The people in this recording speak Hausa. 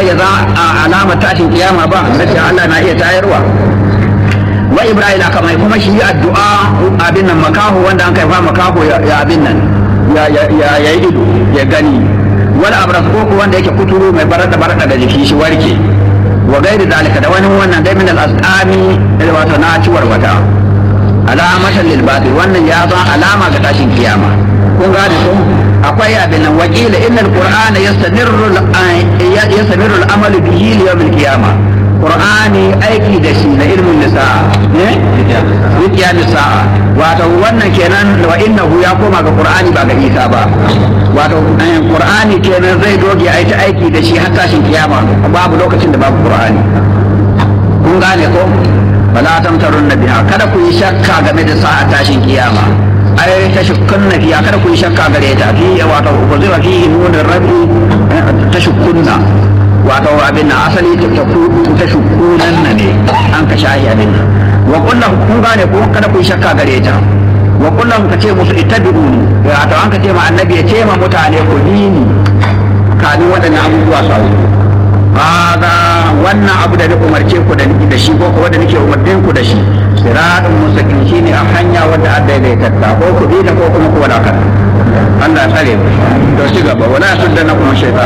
ya za alama tashin kiyama ba nace Allah na iya tayarwa wa ibrahim aka mai kuma shi addu'a abin nan makaho wanda an kai fa makaho ya abin nan ya ya ido ya gani wal abras ko wanda yake kuturu mai barada barada da jiki shi warke wa gairi dalika da wani wannan dai min al asqami wato na ciwar wata alamatan lil batil wannan ya zan alama ga tashin kiyama kun gane ko akwai abin nan wakila innal qur'ana yastamirru yastamirru al amal bihi li yawm al qiyamah qur'ani aiki da shi na ilmin nisa'a eh rikiya nisa'a wato wannan kenan wa innahu ya koma ga qur'ani ba ga isa ba wato qur'ani kenan zai doge a ta aiki da shi har tashin kiyama babu lokacin da babu qur'ani kun gane ko fala tamtarun biha kada ku yi shakka game da sa'a tashin kiyama ai ta shukkunna fiya kada ku yi shakka gare ta fi wato uzira fi nunin rabi ta shukkunna wato abin na asali ta shukunan na ne an ka shahi abin nan wa kullum kun gane ko kada ku yi shakka gare ta wa kullum ka ce musu ittabi'uni wato an ka ce ma annabi ya ce ma mutane ku bi ni kamin waɗannan abubuwa su auku hada wannan abu da na umarce ku da da shi ko ko wanda nake umartin ku da shi siratun mustaqim shine a hanya wadda a daidaitatta ko ku bi da ko kuma ku wadaka Allah ya tsare ku to ci gaba wala suddana kuma shaytan